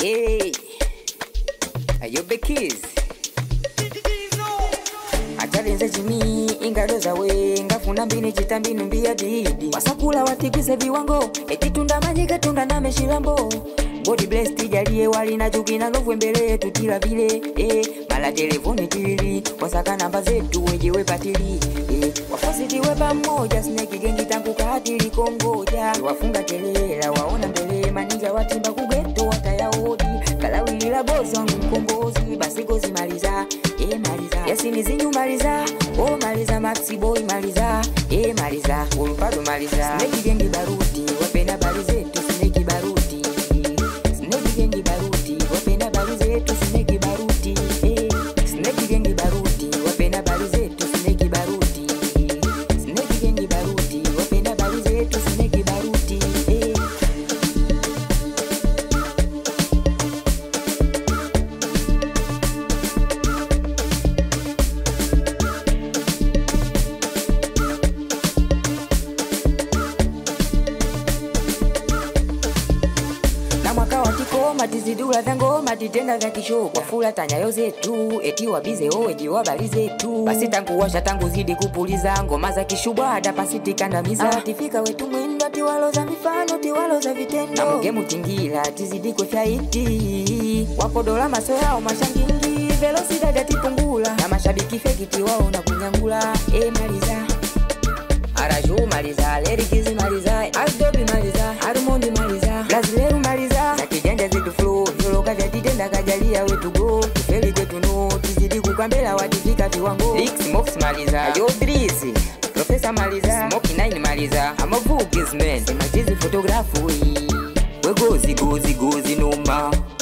Hey, ayobe kids atalinze chimi ingalo zawe ngafuna mbini chitambinu mbia didi wasakula watigise viwango etitunda manyika tunda na meshilambo body blessed jalie wali na chuki na lovwe mbele yetu kila vile eh, mala telefoni tili wasaka namba zetu wejewe patili eh, wafasitiwe pamoja sneki gengi tangu katili kongoja wafunga kelela waona mbele maninja watimba kugeto watayaodi kalawilila bosi wangu mkombozi basi gozi maliza eh, maliza yasini zinyu maliza oh maliza maxi boy maliza eh, maliza ulupado maliza sneki gengi baruti wapenda bali zetu sneki baruti sneki gengi baruti wapenda bali zetu sneki baruti eh, sneki gengi baruti wapenda bali zetu sneki baruti sneki gengi baruti wapenda bali zetu sneki baruti eh. na mwaka wa kikoma tizidula vya ngoma titenda vya kishoka wafula tanyayo zetu eti wabize oweji wabali zetu basi tangu washa tangu zidi kupuliza ngoma za kishubwada pasitikandamiza ah. tifika wetu mwendo tiwaloza mifano tiwaloza vitendo na muge mutingila tizidi kwefyaiti wakodola maso yao mashangingi velosidada tipungula na mashabiki fekiti wao na kunyangula e maliza Araju maliza, Lerikizi maliza, Aldobi maliza, Armondi maliza, Lazileru maliza, za kijanja zetu flow, violoka vya titenda kajalia wetu go, tufeli kwetu no, tizidi kukambela watifika viwango. Lix Mox maliza, Ayo Drisi, Profesa maliza, Smoky Nine maliza, Amavugis man, Semajizi fotografu, we gozi gozi gozi noma.